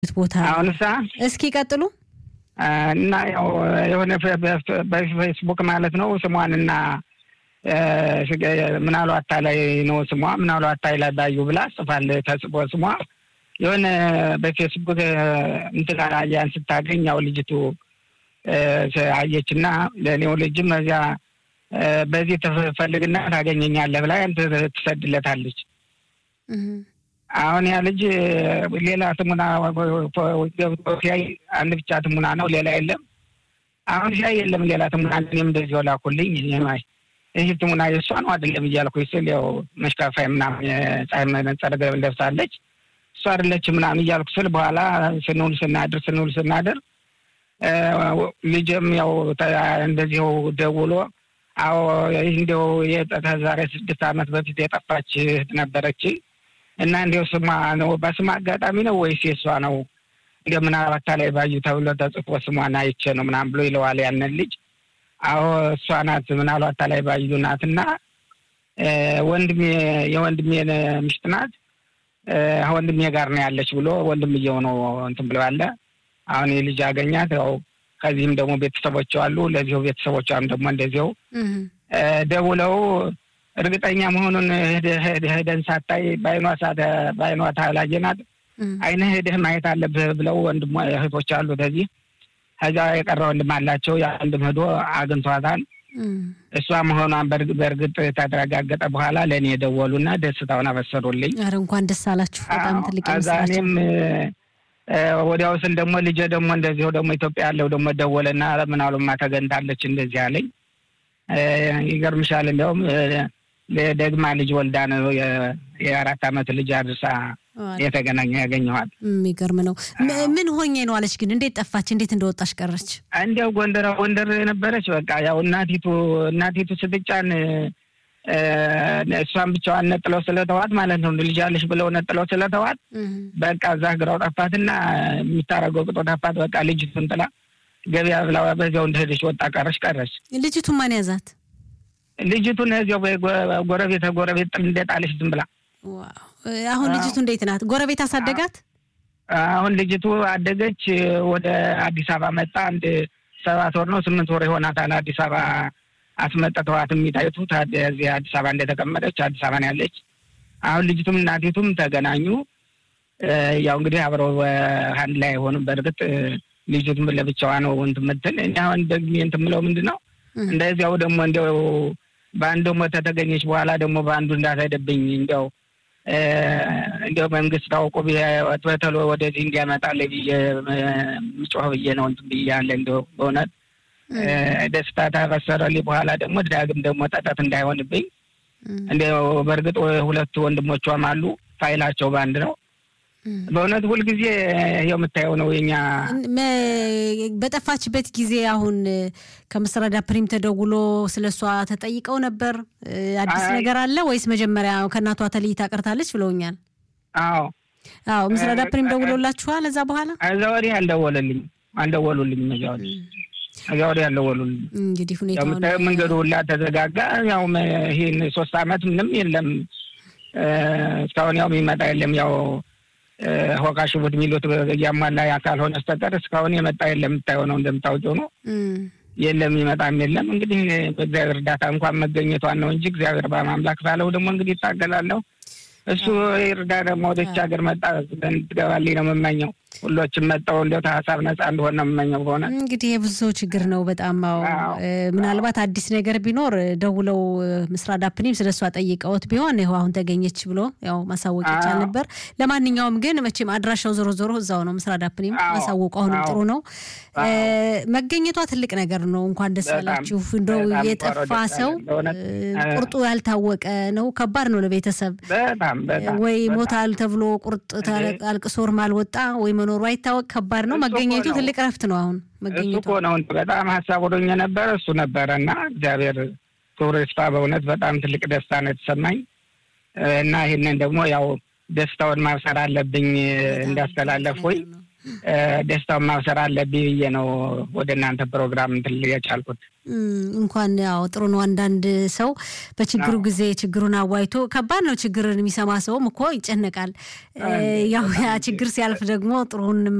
ቦታ አሁንሳ እስኪ ቀጥሉ እና ያው የሆነ በፌስቡክ ማለት ነው ስሟንና ምናሉ አታላይ ነው ስሟ ምናሉ አታላይ ባዩ ብላ ጽፋል ተጽፎ ስሟ የሆነ በፌስቡክ እንትን ያን ስታገኝ ያው ልጅቱ አየችና ለኔው ልጅም እዚያ በዚህ ትፈልግና ታገኘኛለህ ብላ ትሰድለታለች። አሁን ያ ልጅ ሌላ ትሙና ገብቶ ሲያይ አንድ ብቻ ትሙና ነው፣ ሌላ የለም። አሁን ሲያይ የለም ሌላ ትሙና፣ እኔም እንደዚህ ላኩልኝ። ማይ ይህ ትሙና የእሷ ነው አይደለም እያልኩ ስል ያው መሽካፋይ ምናምን ፀሐይ መነጸር ለብሳለች እሷ አይደለች ምናምን እያልኩ ስል በኋላ ስንውል ስናድር ስንውል ስናድር ልጅም ያው እንደዚሁ ደውሎ አዎ ይህ እንዲያው ዛሬ ስድስት ዓመት በፊት የጠፋች እህት ነበረች እና እንዲያው ስሟ ነው በስሟ አጋጣሚ ነው ወይስ የእሷ ነው? እንደ ምናልባት ላይ ባዩ ተብሎ ተጽፎ ስሟን አይቼ ነው ምናምን ብሎ ይለዋል ያንን ልጅ። አዎ እሷ ናት ምናልባት ላይ ባዩ ናት እና ወንድሜ የወንድሜ ምሽት ናት ወንድሜ ጋር ነው ያለች ብሎ ወንድምየው ነው እንትን ብለው ያለ አሁን የልጅ አገኛት ያው ከዚህም ደግሞ ቤተሰቦች አሉ። ለዚሁ ቤተሰቦቿም ደግሞ እንደዚሁ ደውለው እርግጠኛ መሆኑን ሄደን ሳታይ በአይኗ በአይኗ ታላየናት አይነ ሄደህ ማየት አለብህ ብለው ወንድሞ እህቶች አሉ። ከዚህ ከዛ የቀረ ወንድም አላቸው። ያ ወንድም ሄዶ አግኝቷታል። እሷ መሆኗን በእርግጥ ተረጋገጠ በኋላ ለእኔ የደወሉና ደስታውን አበሰሩልኝ። ኧረ እንኳን ደስ አላችሁ። በጣም ትልቅ ከዛ እኔም ወዲያው ስል ደግሞ ልጄ ደግሞ እንደዚሁ ደግሞ ኢትዮጵያ ያለው ደግሞ ደወለና ምናሉማ ተገንታለች እንደዚህ አለኝ። ይገርምሻል እንዲያውም ደግማ ልጅ ወልዳ ነው የአራት ዓመት ልጅ አድርሳ የተገናኘ ያገኘኋት። የሚገርም ነው። ምን ሆኜ ነው አለች። ግን እንዴት ጠፋች? እንዴት እንደወጣች ቀረች? እንዲያው ጎንደር ጎንደር የነበረች በቃ ያው እናቲቱ እናቲቱ ስትጫን እሷን ብቻዋን ነጥለው ስለተዋት ማለት ነው። ልጅ አለሽ ብለው ነጥለው ስለተዋት በቃ እዛ ግራው ጠፋትና የሚታረገው ቅጦ ጠፋት። በቃ ልጅቱን ጥላ ገበያ ብላ በዚያው እንደሄደች ወጣ ቀረች ቀረች። ልጅቱን ማን ያዛት? ልጅቱን እዚያው ጎረቤት ጎረቤት ጥል እንደጣለች ዝም ብላ። አሁን ልጅቱ እንዴት ናት? ጎረቤት አሳደጋት? አሁን ልጅቱ አደገች። ወደ አዲስ አበባ መጣ። አንድ ሰባት ወር ነው ስምንት ወር ይሆናታል አዲስ አበባ አስመጥተዋት የሚታዩት እዚህ አዲስ አበባ እንደተቀመጠች አዲስ አበባ ነው ያለች። አሁን ልጅቱም እናቲቱም ተገናኙ። ያው እንግዲህ አብረው አንድ ላይ አይሆኑም። በእርግጥ ልጅቱም ለብቻዋ ነው እንትን የምትል እኔ አሁን ደግሜ እንትን የምለው ምንድን ነው እንደዚያው ደግሞ እንዲያው በአንድ ደግሞ ተተገኘች በኋላ ደግሞ በአንዱ እንዳትሄድብኝ እንዲያው እንዲያው መንግስት ታውቆ በተሎ ወደዚህ እንዲያመጣልኝ ብዬ ምጮህ ብዬ ነው እንትን ብዬ ያለ እንዲያው በእውነት ደስታ ታበሰረልኝ። በኋላ ደግሞ ዳግም ደግሞ ጠጠት እንዳይሆንብኝ እንዲያው በእርግጥ ሁለቱ ወንድሞቿም አሉ ፋይላቸው በአንድ ነው። በእውነት ሁልጊዜ ይኸው የምታየው ነው የኛ በጠፋችበት ጊዜ አሁን ከምስራዳ ፕሪም ተደውሎ ስለ እሷ ተጠይቀው ነበር። አዲስ ነገር አለ ወይስ መጀመሪያ ከእናቷ ተለይታ ቀርታለች ብለውኛል። አዎ አዎ። ምስራዳ ፕሪም ደውሎላችኋል? እዛ በኋላ እዛ ወዲህ አልደወለልኝ አልደወሉልኝ እዛ ወዲህ እዛ ወዲህ አልደወሉልኝ። እንግዲህ ሁኔታ መንገዱ ሁላ ተዘጋጋ። ያው ይህን ሶስት አመት ምንም የለም እስካሁን ያው የሚመጣ የለም ያው ሆቃ ሽቡት የሚሉት እያሟላ ካልሆነ በስተቀር እስካሁን የመጣ የለም። የምታየው ነው እንደምታውቂው ነው። የለም ይመጣም የለም። እንግዲህ በእግዚአብሔር እርዳታ እንኳን መገኘቷን ነው እንጂ እግዚአብሔር በማምላክ ባለው ደግሞ እንግዲህ ይታገላለሁ። እሱ ይርዳ ደግሞ ወደች ሀገር መጣ ትገባልኝ ነው የምመኘው። ሁሎችም መጠው እንዲያው ሀሳብ ነጻ እንደሆነ ነው የምመኘው። በሆነ እንግዲህ የብዙ ሰው ችግር ነው በጣም ው ምናልባት አዲስ ነገር ቢኖር ደውለው ምስራዳ ፕኒም ስለ እሷ ጠይቀውት ቢሆን ይኸው አሁን ተገኘች ብሎ ያው ማሳወቅ ይቻል ነበር። ለማንኛውም ግን መቼም አድራሻው ዞሮ ዞሮ እዛው ነው። ምስራዳ ፕኒም ማሳወቁ አሁንም ጥሩ ነው። መገኘቷ ትልቅ ነገር ነው። እንኳን ደስ ያላችሁ። እንደው የጠፋ ሰው ቁርጡ ያልታወቀ ነው። ከባድ ነው ለቤተሰብ ወይ ሞታል ተብሎ ቁርጥ አልቅሶርም አልወጣ ወይ መኖሩ አይታወቅ ከባድ ነው። መገኘቱ ትልቅ ረፍት ነው። አሁን መገኘቱ እኮ ነው በጣም ሀሳብ ወደኛ ነበረ እሱ ነበረ እና እግዚአብሔር ክብር ይስፋ። በእውነት በጣም ትልቅ ደስታ ነው የተሰማኝ እና ይህንን ደግሞ ያው ደስታውን ማብሰር አለብኝ እንዳስተላለፍ ወይ ደስታውን ማብሰር አለብኝ ብዬ ነው ወደ እናንተ ፕሮግራም እንትን የቻልኩት። እንኳን ያው ጥሩ ነው። አንዳንድ ሰው በችግሩ ጊዜ ችግሩን አዋይቶ ከባድ ነው። ችግርን የሚሰማ ሰውም እኮ ይጨነቃል። ያው ያ ችግር ሲያልፍ ደግሞ ጥሩን